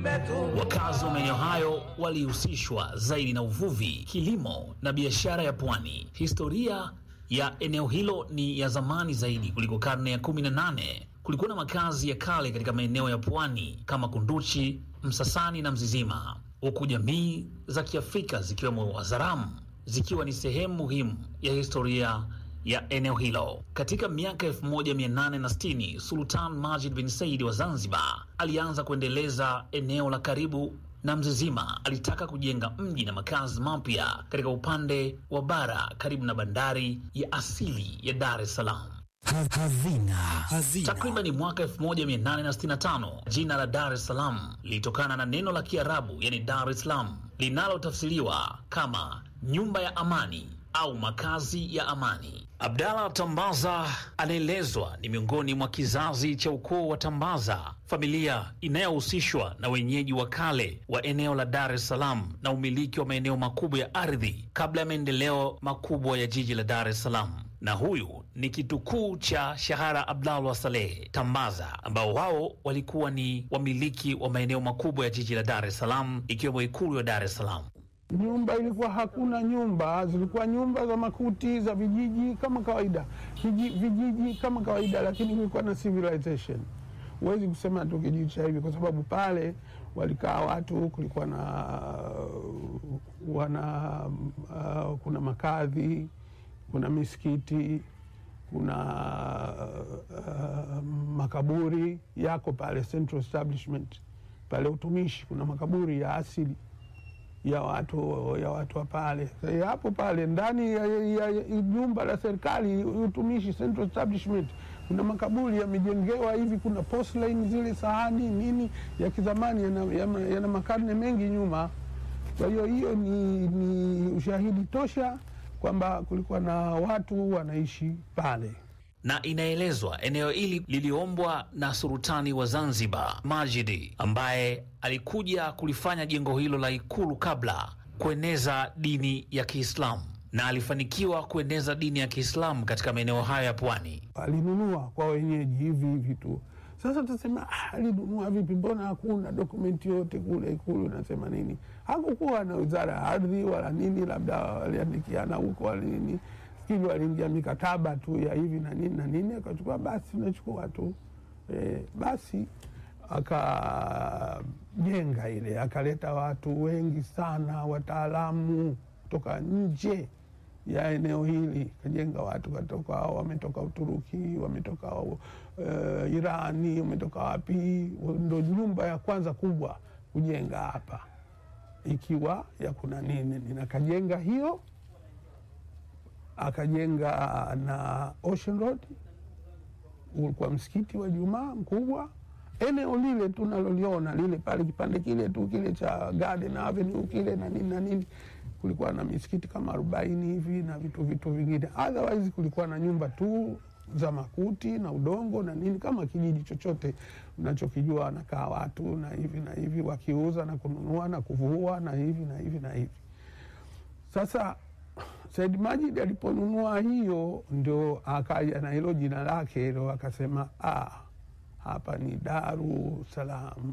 Wakazi wa maeneo hayo walihusishwa zaidi na uvuvi, kilimo na biashara ya pwani. Historia ya eneo hilo ni ya zamani zaidi kuliko karne ya 18. Kulikuwa na makazi ya kale katika maeneo ya pwani kama Kunduchi, Msasani na Mzizima, huku jamii za Kiafrika zikiwemo Wazaramu zikiwa ni sehemu muhimu ya historia ya eneo hilo. Katika miaka 1860 Sultan Majid bin Said wa Zanzibar alianza kuendeleza eneo la karibu na Mzizima. Alitaka kujenga mji na makazi mapya katika upande wa bara karibu na bandari ya asili ya Dar es Salaam. Hazina. Hazina. Takriban mwaka 1865 jina la Dar es Salaam lilitokana na neno la Kiarabu yani Dar es Salaam linalotafsiriwa kama nyumba ya amani au makazi ya amani. Abdallah Tambaza anaelezwa ni miongoni mwa kizazi cha ukoo wa Tambaza, familia inayohusishwa na wenyeji wa kale wa eneo la Dar es Salaam na umiliki wa maeneo makubwa ya ardhi kabla ya maendeleo makubwa ya jiji la Dar es Salaam na huyu ni kitukuu cha Shahara Abdallah Saleh Tambaza, ambao wao walikuwa ni wamiliki wa maeneo makubwa ya jiji la Dar es Salaam, ikiwemo ikulu ya Dar es Salaam. Nyumba ilikuwa hakuna nyumba, zilikuwa nyumba za makuti za vijiji kama kawaida, Kiji, vijiji kama kawaida, lakini kulikuwa na civilization. Huwezi kusema tu kijiji cha hivi, kwa sababu pale walikaa watu, kulikuwa na wana uh, kuna makadhi, kuna misikiti, kuna uh, makaburi yako pale Central Establishment pale utumishi, kuna makaburi ya asili ya watu ya watu wa pale hapo pale ndani ya, ya, ya jumba la serikali utumishi Central Establishment kuna makaburi yamejengewa hivi, kuna porcelain zile sahani nini ya kizamani yana, yana, yana makarne mengi nyuma. Kwa hiyo hiyo ni, ni ushahidi tosha kwamba kulikuwa na watu wanaishi pale na inaelezwa eneo hili liliombwa na sultani wa Zanzibar Majidi, ambaye alikuja kulifanya jengo hilo la ikulu kabla kueneza dini ya Kiislamu, na alifanikiwa kueneza dini ya Kiislamu katika maeneo hayo ya pwani. Alinunua kwa wenyeji hivi hivi tu. Sasa tutasema ah, alinunua vipi? Mbona hakuna dokumenti yote kule ikulu nasema nini? Hakukuwa na wizara ya ardhi wala nini, labda waliandikiana huko wala nini fikiri waliingia mikataba tu ya hivi na nini na nini, akachukua basi, nachukua tu e, basi akajenga ile, akaleta watu wengi sana, wataalamu kutoka nje ya eneo hili, kajenga watu katoka, wametoka Uturuki, wametoka uh, Irani, wametoka wapi. Ndo nyumba ya kwanza kubwa kujenga hapa, ikiwa ya kuna nini, ninakajenga hiyo akajenga na Ocean Road, ulikuwa msikiti wa Jumaa mkubwa. Eneo lile tunaloliona lile pale, kipande kile tu kile cha Garden Avenue kile na nini na nini, kulikuwa na misikiti kama arobaini hivi na vitu vitu vingine. Otherwise kulikuwa na nyumba tu za makuti na udongo na nini, kama kijiji chochote unachokijua, wanakaa watu na hivi na hivi, wakiuza na kununua na kuvua na hivi na hivi na hivi. Sasa Said Majid aliponunua hiyo ndio akaja na hilo jina lake hilo, akasema ah, hapa ni Daru Salam,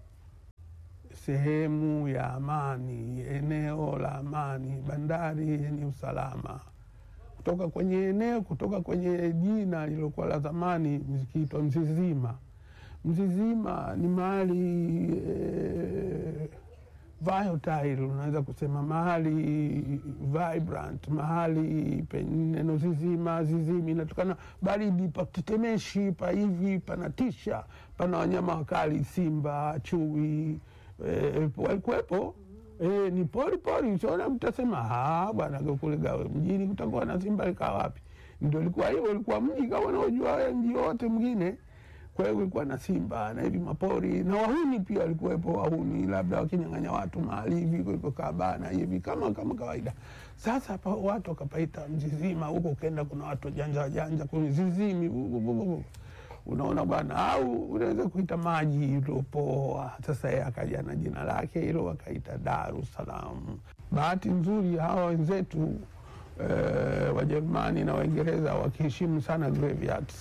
sehemu ya amani, eneo la amani, bandari yenye usalama. Kutoka kwenye eneo, kutoka kwenye jina lilokuwa la zamani zikiitwa Mzizima. Mzizima ni mahali eh, volatile unaweza kusema mahali vibrant, mahali penye neno zizima, zizimi inatokana baridi, patetemeshi, pa hivi panatisha, pana wanyama wakali, simba, chui e, walikuwepo. E, ni pori pori, siona mtasema bwana kule mjini kutakuwa na simba, ikaa wapi? Ndio ilikuwa hivyo, ilikuwa mji kama unaojua mji wote mwingine kwa hiyo kulikuwa na simba na hivi mapori na wahuni pia walikuwepo, wahuni labda wakinyang'anya watu mahali hivi kulikokaa bana hivi kama kama kawaida. Sasa pa, watu wakapaita Mzizima huko, ukenda kuna watu janja wajanja kwenye zizimi, unaona bwana, au unaweza kuita maji iliopoa. Sasa yeye akaja na jina lake hilo, wakaita Daru Salam. Bahati nzuri hawa wenzetu eh, Wajerumani na Waingereza wakiheshimu sana graveyards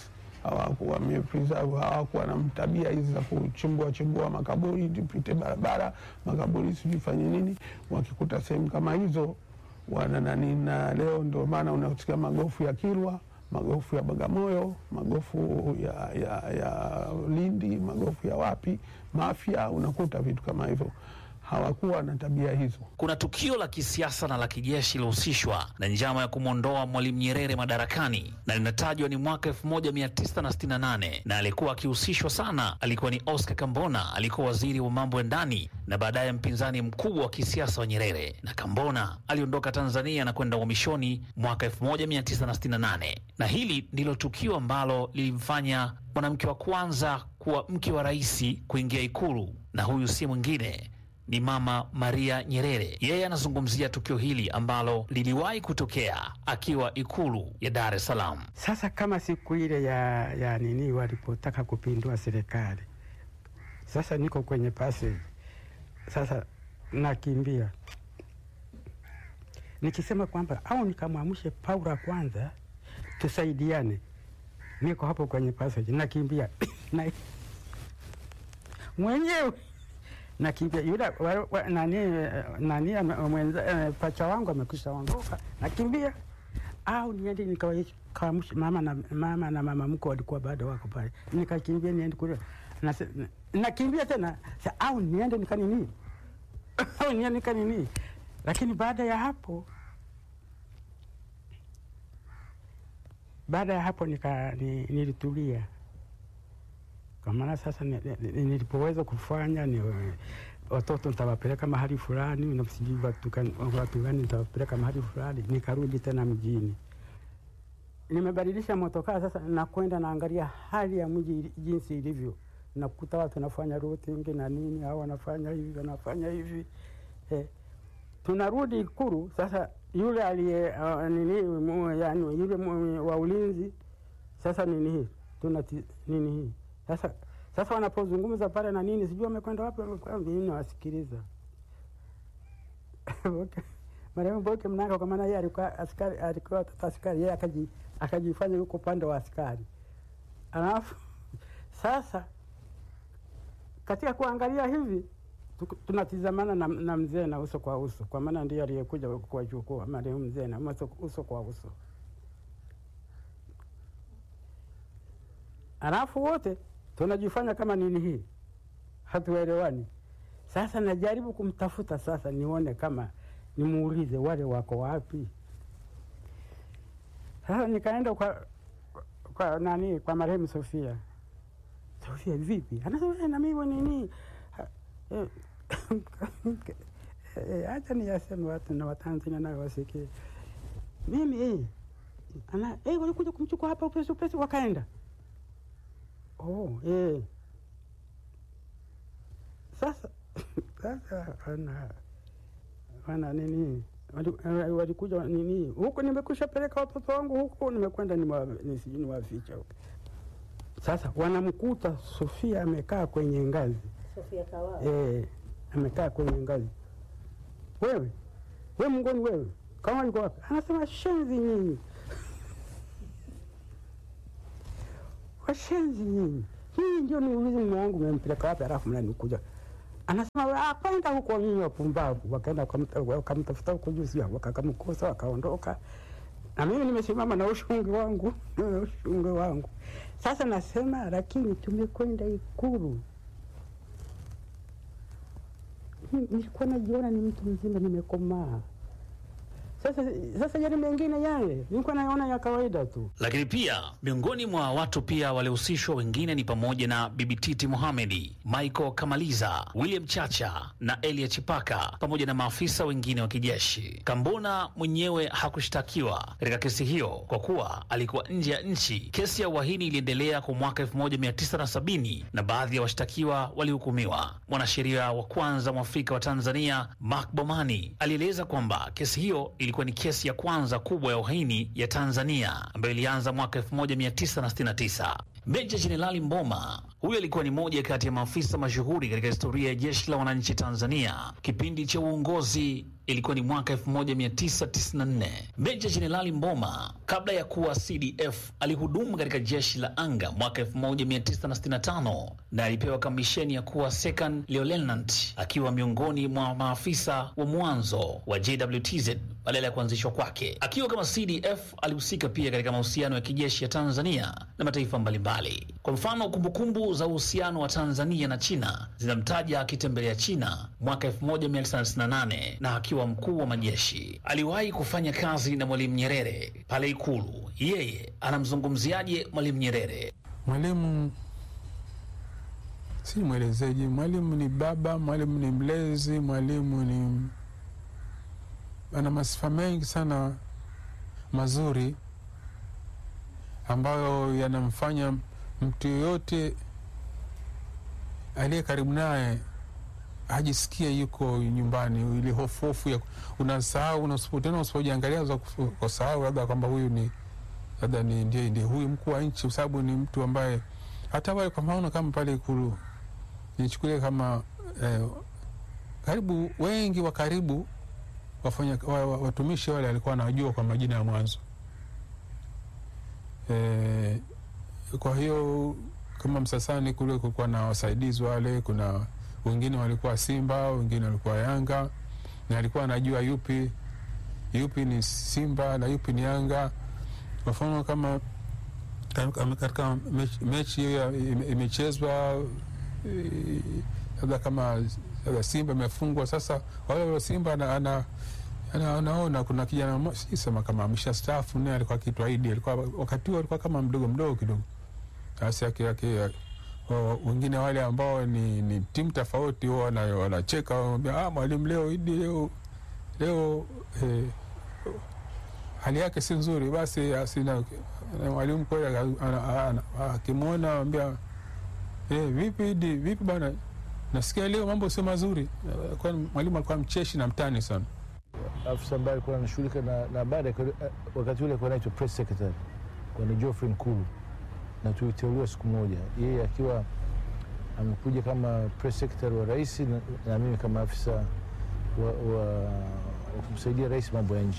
hawakuwa wamepreserve, hawakuwa na tabia hizi za kuchimbua chimbua makaburi, tupite barabara makaburi, sijui fanye nini. Wakikuta sehemu kama hizo wana nani, na leo ndio maana unasikia magofu ya Kilwa, magofu ya Bagamoyo, magofu ya, ya, ya Lindi, magofu ya wapi, Mafia, unakuta vitu kama hivyo. Hawakuwa na tabia hizo. Kuna tukio la kisiasa na la kijeshi lilohusishwa na njama ya kumwondoa Mwalimu Nyerere madarakani na linatajwa ni mwaka 1968 na alikuwa akihusishwa sana alikuwa ni Oscar Kambona, alikuwa waziri wa mambo ya ndani na baadaye mpinzani mkubwa wa kisiasa wa Nyerere. Na Kambona aliondoka Tanzania na kwenda uhamishoni mwaka 1968, na hili ndilo tukio ambalo lilimfanya mwanamke wa kwanza kuwa mke wa rais kuingia Ikulu, na huyu si mwingine ni Mama Maria Nyerere. Yeye anazungumzia tukio hili ambalo liliwahi kutokea akiwa ikulu ya Dar es Salaam. Sasa kama siku ile ya, ya nini walipotaka kupindua serikali, sasa niko kwenye passage, sasa nakimbia nikisema kwamba au nikamwamshe Paula kwanza tusaidiane, niko hapo kwenye passage nakimbia na mwenyewe nakimbia yule wa- wa- nani nani ame- mwenza eh, pacha wangu amekwisha ondoka, nakimbia au niende nikawaamsha mama na mama na mama mko walikuwa bado wako pale, nikakimbia niende kule Nase- na- nakimbia tena sa, au niende nikanini au niende nikanini, lakini baada ya hapo baada ya hapo nika, ni, nilitulia kwa maana sasa ni- ni- ni- nilipoweza kufanya ni watoto nitawapeleka mahali fulani, na sijui watu gani watu gani nitawapeleka mahali fulani, nikarudi tena mjini. Nimebadilisha motokaa sasa, nakwenda naangalia hali ya mji ili- jinsi ilivyo, nakuta watu wanafanya routing na nini, au wanafanya hivi wanafanya hivi eh. Tunarudi Ikulu sasa, yule aliye uh, nini mu, yani yule mu, wa ulinzi sasa nini hii tuna nini hii sasa sasa wanapozungumza pale na nini sijui wamekwenda wapi wamekwenda mimi nawasikiliza Boke- marehemu Boke Mnanga kwa maana yeye alikuwa askari alikuwa tata askari yeye akaji akajifanya yuko upande wa askari alafu sasa katika kuangalia hivi tuku- tunatizamana na, na mzee na uso kwa uso kwa maana ndiye aliyekuja kuwachukua marehemu mzee na uso, uso kwa uso alafu wote tunajifanya kama nini hii hatuelewani. Sasa najaribu kumtafuta sasa, nione kama nimuulize wale wako wapi. Sasa nikaenda kwa, kwa nani kwa marehemu Sofia. Sofia vipi? Anasema "Eh, na mimi nini Ha- eh, eh, acha niyaseme watu na Watanzania nayo wasikie. Mimi eh, ana eh, walikuja kumchukua hapa upesi upesi wakaenda Oh, eh. Sasa sasa wana wana nini wali- eh, walikuja nini huku, nimekusha peleka watoto wangu huku, nimekwenda nimewa- nisijui niwaficha huku. Sasa wanamkuta Sofia amekaa kwenye ngazi Sofia Kawawa. eh, amekaa kwenye ngazi. Wewe we mngoni wewe, kama yuko wapi? Anasema shenzi nyinyi washenzi nyinyi, hii ndio niulize mume wangu mmempeleka wapi, alafu mnanikuja anasema "Ah, kwenda huko nyinyi wapumbavu. Wakaenda wakamta- wakamtafuta huko juu, sio wakakamkosa, wakaondoka na mimi nimesimama na ushungi wangu na ushungi wangu. Sasa nasema lakini tumekwenda Ikulu, Ni- nilikuwa najiona ni mtu mzima, nimekomaa. Sasa sasa yale mengine yale nilikuwa naona ya kawaida tu. Lakini pia miongoni mwa watu pia waliohusishwa wengine ni pamoja na Bibi Titi Mohamedi, Michael Kamaliza, William Chacha na Elia Chipaka pamoja na maafisa wengine wa kijeshi. Kambona mwenyewe hakushtakiwa katika kesi hiyo kwa kuwa alikuwa nje ya nchi. Kesi ya uhaini iliendelea kwa mwaka 1970 na baadhi ya washtakiwa walihukumiwa. Mwanasheria wa kwanza mwafrika wa Tanzania Mark Bomani alieleza kwamba kesi hiyo ilikuwa ni kesi ya kwanza kubwa ya uhaini ya Tanzania ambayo ilianza mwaka 1969. Meja Jenerali Mboma huyo alikuwa ni moja kati ya maafisa mashuhuri katika historia ya jeshi la wananchi Tanzania. Kipindi cha uongozi ilikuwa ni mwaka 1994. Meja Jenerali Mboma kabla ya kuwa CDF alihudumu katika jeshi la anga mwaka 1965 na alipewa kamisheni ya kuwa second lieutenant, akiwa miongoni mwa maafisa wa mwanzo wa JWTZ badala ya kuanzishwa kwake. Akiwa kama CDF alihusika pia katika mahusiano ya kijeshi ya Tanzania na mataifa mbalimbali. Kwa mfano, kumbukumbu za uhusiano wa Tanzania na China zinamtaja akitembelea China mwaka 1998 na akiwa mkuu wa majeshi. Aliwahi kufanya kazi na Mwalimu Nyerere pale Ikulu. Yeye anamzungumziaje Mwalimu Nyerere? Mwalimu si mwelezeji, mwalimu ni baba, mwalimu ni mlezi, mwalimu ni ana masifa mengi sana mazuri ambayo yanamfanya mtu yoyote aliye karibu naye ajisikie yuko nyumbani. Ile hofu hofu ya unasahau, unasipo- tena usipojiangalia za kusahau labda kwamba huyu ni labda ni ndiye ndiye huyu mkuu wa nchi, kwa sababu ni mtu ambaye hata wale kwa maana kama pale Ikulu nichukulie kama eh, karibu wengi wa karibu wafanya wa, wa, watumishi wale alikuwa anawajua kwa majina ya mwanzo eh, kwa hiyo kama Msasani kule kulikuwa na wasaidizi wale, kuna wengine walikuwa Simba, wengine walikuwa Yanga, na alikuwa anajua yupi yupi ni Simba na yupi ni Yanga. Kwa mfano kama kama katika mechi- mechi hiyo ya- ime- imechezwa eh, labda kama labda Simba imefungwa, sasa wale wa Simba ana, ana, ana, anaona kuna kijana mmoja si sema kama amesha staafu naye alikuwa akitwa Idi, alikuwa wakati huo alikuwa kama mdogo mdogo kidogo, basi yake yake wa- wengine wale ambao ni, ni timu tofauti huwa wana- wanacheka wanamwambia, ah, mwalimu leo Idi leo leo eh, hali yake si nzuri, basi asina na mwalimu kweli aka- ana- ana- akimwona anambia eh, vipi Idi, vipi bana, nasikia leo mambo sio mazuri. Kwa mwalimu alikuwa mcheshi na mtani sana. afisa ambaye alikuwa anashughulika na, na habari alikuwa- wakati ule alikuwa anaitwa press secretary kwa ni Geoffrey Nkulu, na tuliteuliwa siku moja, yeye akiwa amekuja kama press secretary wa rais na, na mimi kama afisa wa, wa, wa kumsaidia rais mambo ya nje.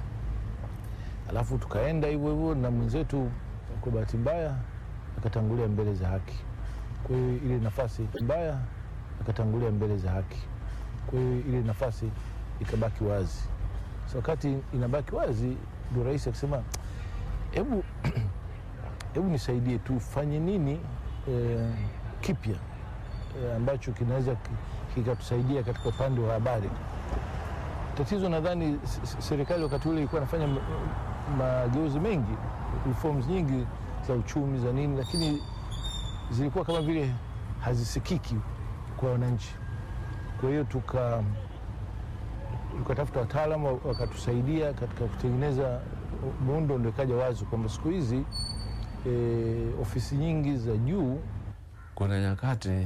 Alafu tukaenda hivyo hivyo, na mwenzetu kwa bahati mbaya akatangulia mbele za haki. Kwa hiyo ile nafasi mbaya akatangulia mbele za haki, kwa hiyo ile nafasi ikabaki wazi. So wakati inabaki wazi, ndio rais akisema, hebu hebu nisaidie tufanye nini eh, kipya eh, ambacho kinaweza ki- kikatusaidia katika upande wa habari. Tatizo nadhani s- s- serikali wakati ule ilikuwa inafanya ma- mageuzi mengi, reforms nyingi za uchumi za nini, lakini zilikuwa kama vile hazisikiki kwa wananchi. Kwa hiyo tuka tukatafuta wataalamu wakatusaidia katika kutengeneza muundo, ndio ikaja wazi kwamba siku hizi e, ofisi nyingi za juu Kuna nyakati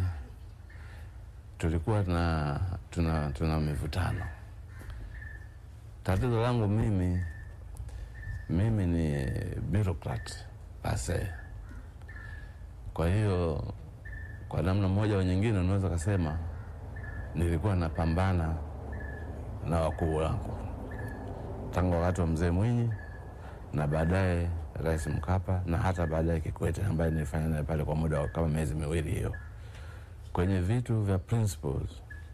tulikuwa na tuna, tuna mivutano. Tatizo langu mimi mimi ni bureaucrat pase. Kwa hiyo kwa namna moja au nyingine, unaweza kasema nilikuwa napambana na wakuu wangu tangu wakati wa mzee Mwinyi na baadaye Rais Mkapa na hata baadaye Kikwete ambaye nilifanya naye pale kwa muda wa kama miezi miwili hiyo, kwenye vitu vya principles